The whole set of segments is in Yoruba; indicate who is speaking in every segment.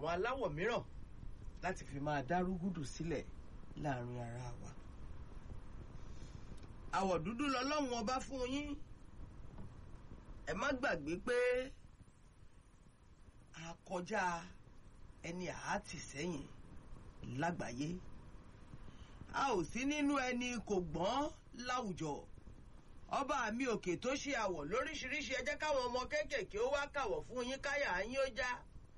Speaker 1: àwọn aláwọ̀ mìíràn láti fi máa dárúgúdù sílẹ̀ láàrin ara wa. àwọ̀ dúdú lọ́lọ́run ọba fún yín ẹ má gbàgbé pé a kọjá ẹni àátì sẹ́yìn lágbàáyé a ò sí nínú ẹni kò gbọ́n láwùjọ ọba mi òkè tó ṣe àwọ̀ lóríṣiríṣi ẹ jẹ́ káwọn ọmọ kéékèèké ó wá kàwọ̀ fún yín káyà yín ó já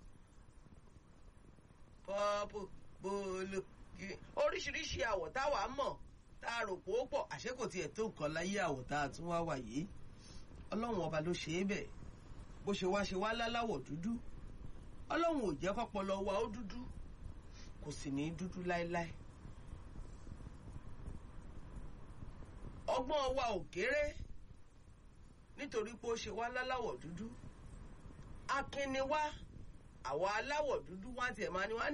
Speaker 1: pọ́pù bòlù oríṣiríṣi àwọ̀ táwa mọ̀ tá a rò pé ó pọ̀ àṣé kò tiẹ̀ tó nǹkan láyé àwọ̀ tá a tún wá wà yìí ọlọ́run ọba ló ṣe é bẹ̀ bó ṣe wá ṣe wá láláwọ̀ dúdú ọlọ́run ò jẹ́ kọ́pọlọ wa ó dúdú kò sì ní dúdú láéláé ọgbọ́n wa ò kéré nítorí pé ó ṣe wá láláwọ̀ dúdú akínni wá àwa aláwọ̀ dúdú wá tiẹ̀ máa ní wá ní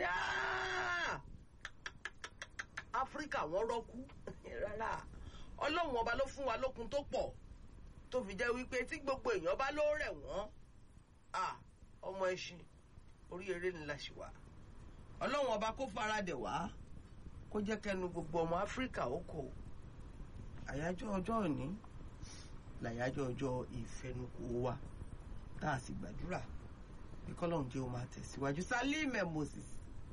Speaker 1: áfíríkà wọ́n rọ́kú rárá ọlọ́run ọba ló fún wa lókun tó pọ̀ tó fi jẹ́ wípé tí gbogbo èèyàn bá ló rẹ̀ wọ́n ọmọ ẹṣin orí eré ńlá ṣì wà ọlọ́run ọba kó faradẹ̀ wá kó jẹ́ kẹnu gbogbo ọmọ áfíríkà ó kò àyájọ́ ọjọ́ òní làyájọ́ ọjọ́ ìfẹnukò wa tá a sì gbàdúrà bí kọ́lọ́run jẹ́ ó máa tẹ̀síwájú Salime Moses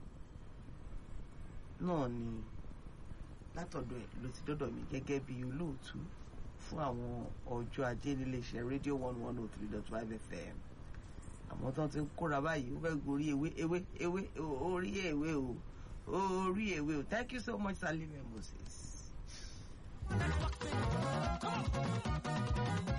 Speaker 1: náà ni látọ̀dọ̀ ẹ̀ ló ti dọ́dọ̀ mi gẹ́gẹ́ bí olóòtú fún àwọn ọjọ́ ajé níléeṣẹ́ rédíò one one oh three dot five fm àmọ́ tán ti ń kóra báyìí ó fẹ́ gorí ewé ewé ewé orí ewé o orí ewé o thank you so much Salime Moses.